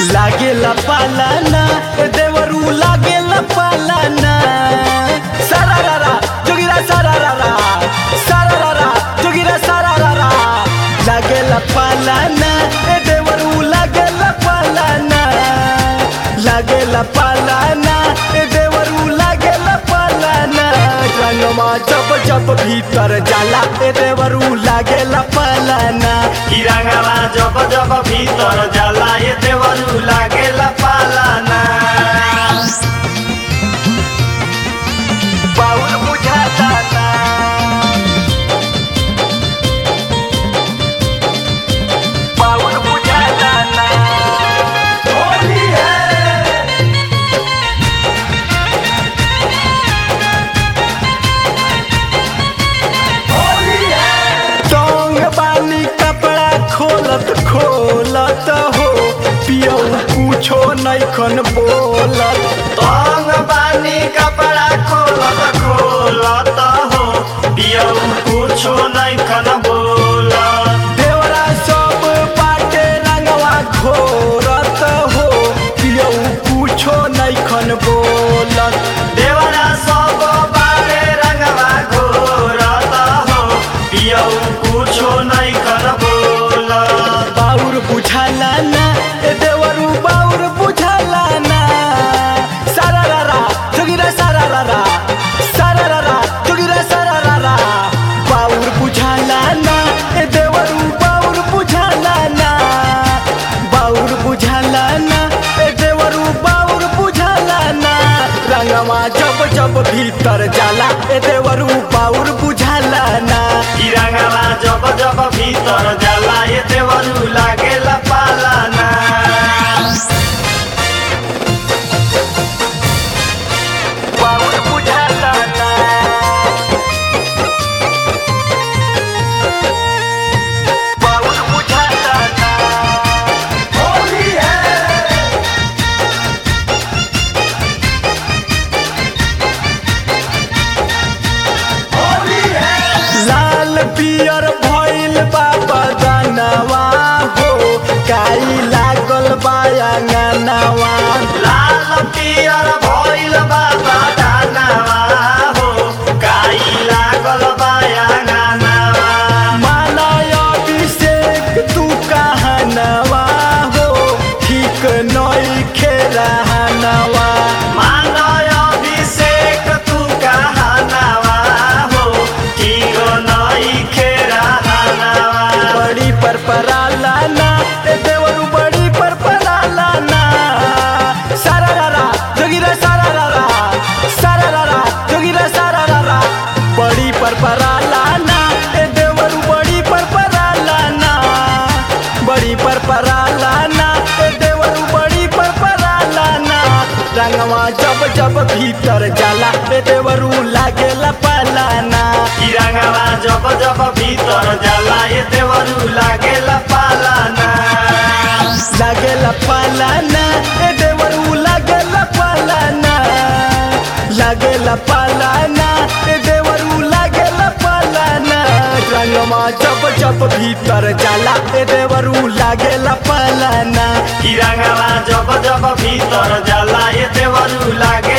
लागेला पालाना ए देवरू लागेला पालाना सारारारा जोगिरा सारारारा सारारारा जोगिरा सारारारा लागेला पालाना ए देवरू लागेला पालाना लागेला पालाना ए देवरू लागेला पालाना रंगमा जब जब भीतर जाला ए देवरू लागेला पालाना हिरांगाला जब जब भीतर जाला ये देवरू लागेला पालाना बाउल बुझाता ना बाउल बुझाता ना होली है होली है टोंग बानी कपड़ा खोलत खोलत हो पियो पूछो नैखन बोलत तंग बानी कपड़ा खोलत खोलत हो पियौ कुछो नहीं खन बोलत देवरा सब बाटे रंगवा घोरत हो पियो पूछो नैखन बोलत देवरा सब बारे रंगवा घोरत हो पियौ कुछो नहीं खन बोलत बाउर बुझाला ना ए देवरू बाउर बुझाला ना सारारारा जोगिरा सारारारा सारारारा जोगिरा सारारारा बाउर बुझाला ना ए देवरू बाउर बुझाला ना बाउर बुझाला ना ए देवरू बाउर बुझाला ना रंगवा जब जब भीतर जाला ए देवरू बाउर बुझाला ना ई रंगवा जब जब भीतर जाला ये देवरू लागेला पालाना बाउर बुझाला ना बाउर बुझाला ना होली है होली है लाल पियर भइल बा बदनवा हो काई लागल बा अंगनवा लाल पियर भइल बाबा दानवा हो काई लागल बाया गानवा मानय अभिषेक तू कहनवा हो ठीक नई खेरहनवा मानय अभिषेक तू कहनवा हो ठीक नई खेरहनवा बड़ी पर पराला ना ए देवरू बड़ी पर पराला ना सारारारा जोगिरा सारारारा सारारारा जोगिरा सारारारा बड़ी पर पराला ना ए देवरू बड़ी पर पराला ना बड़ी पर पराला ना ए देवरू बड़ी पर पराला ना रंगवा जब जब भीतर जाला ए देवरू लागेला पालाना ई रंगवा जब जब भीतर जाला ये देवरू लागेला पालाना लागेला पालाना ए देवरू लागेला पालाना लागेला पालाना ए देवरू लागेला पालाना रंगमा जब जब भीतर जाला ए देवरू लागेला पालाना ई रंगवा जब जब भीतर जाला ये देवरू लागे